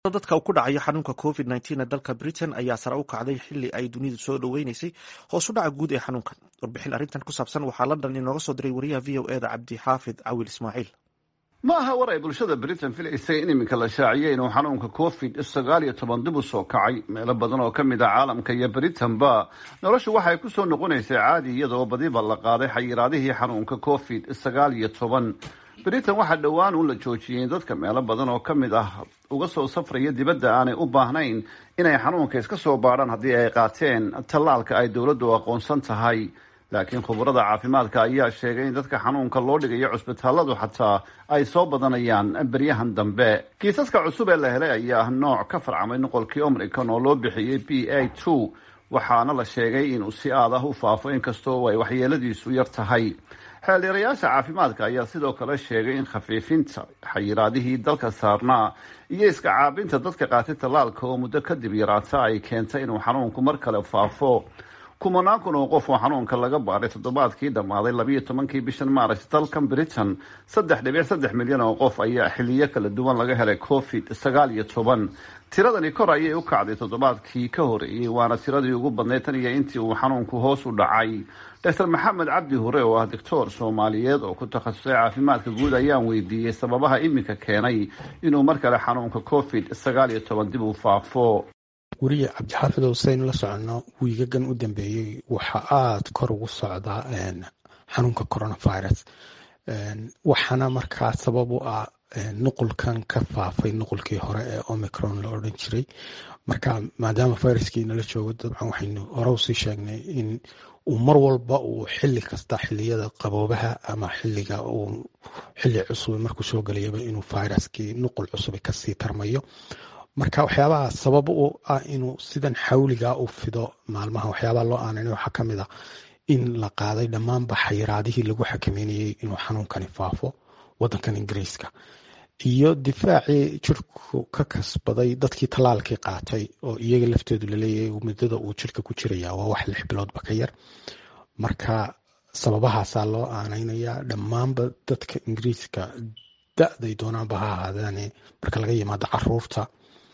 dadka uu ku dhacayo xanuunka covid nteen ee dalka britain ayaa sare u kacday xili ay dunidu soo dhoweyneysay hoos u dhaca guud ee xanuunkan warbixin arrintan ku saabsan waxaa london inooga soo diray wariyaha v o eda cabdi xaafid cawil ismaaciil ma aha war ay bulshada britain filaysay in iminka la shaaciyay inuu xanuunka covid sagaal iyo toban dib u soo kacay meelo badan oo ka mid ah caalamka iyo britain-ba noloshu waxay ku soo noqonaysay caadi iyadoo badiba la qaaday xayiraadihii xanuunka covid sagaal iyo toban britain waxaa dhowaan uun la joojiyey dadka meelo badan oo ka mid ah uga soo safraya dibadda aanay u baahnayn inay xanuunka iska soo baadhaan haddii ay qaateen tallaalka ay dowladdu aqoonsan tahay laakiin khubarada caafimaadka ayaa sheegay in dadka xanuunka loo dhigayo cusbitaaladu xataa ay soo badanayaan beryahan dambe kiisaska cusub ee la helay ayaa ah nooc ka farcamay noqolkii omricon oo loo bixiyey b a two waxaana la sheegay inuu si aad ah u faafo inkastoo ay waxyeeladiisu yar tahay xeeldheerayaasha caafimaadka ayaa sidoo kale sheegay in khafiifinta xayiraadihii dalka saarnaa iyo iska caabinta dadka qaatay tallaalka oo muddo kadib yaraata ay keentay inuu xanuunku mar kale faafo kumanaan kun oo qof oo xanuunka laga baaray toddobaadkii dhammaaday labiiyo tobankii bishan maaras dalkan britain saddex dhibic saddex milyan oo qof ayaa xiliyo kala duwan laga helay covid sagaal iyo toban tiradani kor ayay u kacday toddobaadkii ka horeeyey waana tiradii ugu badnayd tan iyo intii uu xanuunku hoos u dhacay doctor maxamed cabdi hure oo ah doctor soomaaliyeed oo ku takhasusay caafimaadka guud ayaan weydiiyey sababaha iminka keenay inuu mar kale xanuunka covid sagaal iyo toban dib u faafo weriye cabdixaafid hussein la socono wiigagan u dambeeyey waxaa aada kor ugu socdaa xanuunka coronavirus waxaana markaa sabab u ah nuqulkan ka faafay nuqulkii hore ee omicron la odhan jiray marka maadaama viruskii nala joogo dabcan waxaynu hore usii sheegnay in uu mar walba uu xili kasta xiliyada qaboobaha ama xiliga uu xili cusub markuu soo gelayaba inuu viruskii nuqul cusub kasii tarmayo marka waxyaabaha sabab u ah inuu sidan xawliga u fido maalmaha waxyaabaha loo aananay waxaa kamid a in la qaaday dhammaanba xayiraadihii lagu xakameynayay inuu xanuunkani faafo wadankan ingiriiska iyo difaacii jirku ka kasbaday dadkii tallaalkii qaatay oo iyaga laftoodu laleeyahay muddada uu jirka ku jiraya waa wax lix biloodba ka yar marka sababahaasaa loo aaneynaya dhammaanba dadka ingiriiska da-day doonaanba ha ahaadaane marka laga yimaado caruurta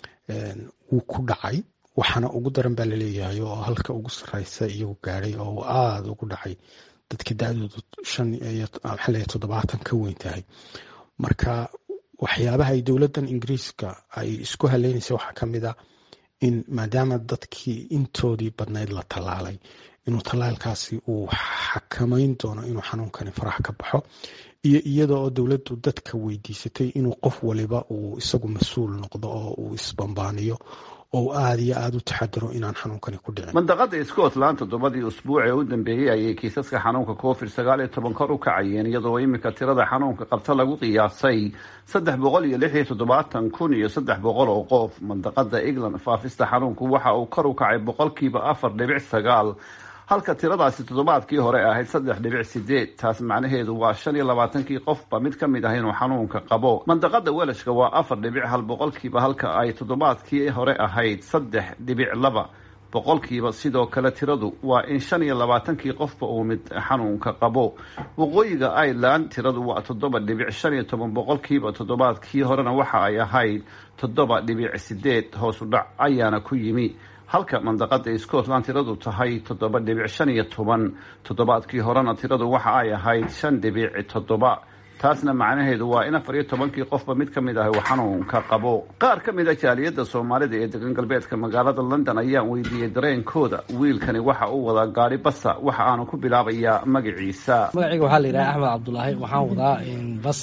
wuu ku dhacay waxaana ugu daran baa laleeyahay oo halka ugu sareysa iyagu gaadhay oo aada ugu dhacay dadka da-doodu shan iyo maxaa toddobaatan ka weyn tahay marka waxyaabaha ay dowladdan ingiriiska ay isku haleynaysa waxaa ka mid a in maadaama dadkii intoodii badnayd la tallaalay inuu tallaalkaasi uu xakameyn doono inuu xanuunkani faraha ka baxo iyo iyada oo dowladdu dadka weydiisatay inuu qof waliba uu isagu mas-uul noqdo oo uu isbambaaniyo oo aada iyo aada u taxadiro inaan xanuunkani ku dhicin mandaqada scotland toddobadii usbuuc ee u dambeeyey ayay kiisaska xanuunka covid sagaal iyo toban kor u kacayeen iyadoo iminka tirada xanuunka qabta lagu qiyaasay saddex boqol iyo lix iyo toddobaatan kun iyo saddex boqol oo qof mandaqada england faafista xanuunku waxa uu kor u kacay boqolkiiba afar dhibic sagaal halka tiradaasi toddobaadkii hore ahayd saddex dhibic sideed taas macnaheedu waa shan iyo labaatankii qofba mid ka mid ah inuu xanuunka qabo mandaqada welashka waa afar dhibic hal boqolkiiba halka ay toddobaadkii hore ahayd saddex dhibic laba boqolkiiba sidoo kale tiradu waa in shan iyo labaatankii qofba uu mid xanuunka qabo waqooyiga ireland tiradu waa toddoba dhibic shan iyo toban boqolkiiba toddobaadkii horena waxa ay ahayd toddoba dhibic sideed hoos u dhac ayaana ku yimi halka mandaqada scotland tiradu tahay toddoba dhibic shan iyo toban toddobaadkii horena tiradu waxa ay ahayd shan dhibic toddoba taasna macnaheedu waa in afar iyo tobankii qofba mid ka mid ah uu xanuunka qabo qaar ka mid a jaaliyadda soomaalida ee degan galbeedka magaalada london ayaan weydiiyey dareenkooda wiilkani waxa uu wadaa gaari basa waxa aanu ku bilaabayaa magaciisa magacayga waxaa la yidhaha axmed cabdulaahi waxaan wadaa bas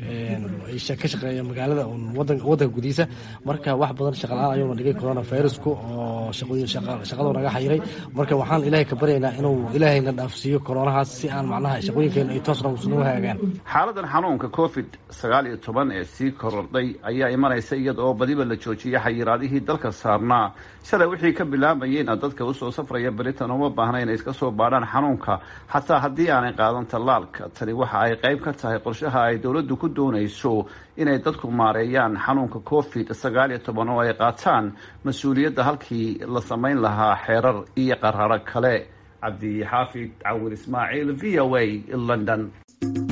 ka shaqeeya magaalada wadanka gudihiisa marka wax badan shaqala-aan ayuuna dhigay corona virusku oo shaqadu naga xayiray marka waxaan ilaahay ka baryaynaa inuu ilaahayna dhaafsiiyo coronahaas si aan macnaha shaqooyinkeena ay toos nagu hagaagaan xanuunka covid sagaal iyo toban ee sii korodhay ayaa imanaysa iyada oo badiba la joojiyay xayiraadihii dalka saarnaa shalay wixii ka bilaabayeyna dadka usoo safraya britain uma baahna inay iska soo baadhaan xanuunka xataa haddii aanay qaadan tallaalka tani waxa ay qayb ka tahay qorshaha ay dowladdu ku doonayso inay dadku maareeyaan xanuunka covid sagaal iyo toban oo ay qaataan mas-uuliyadda halkii la samayn lahaa xeerar iyo qararo kale cabdi xaafid cawil ismaaciil v o a london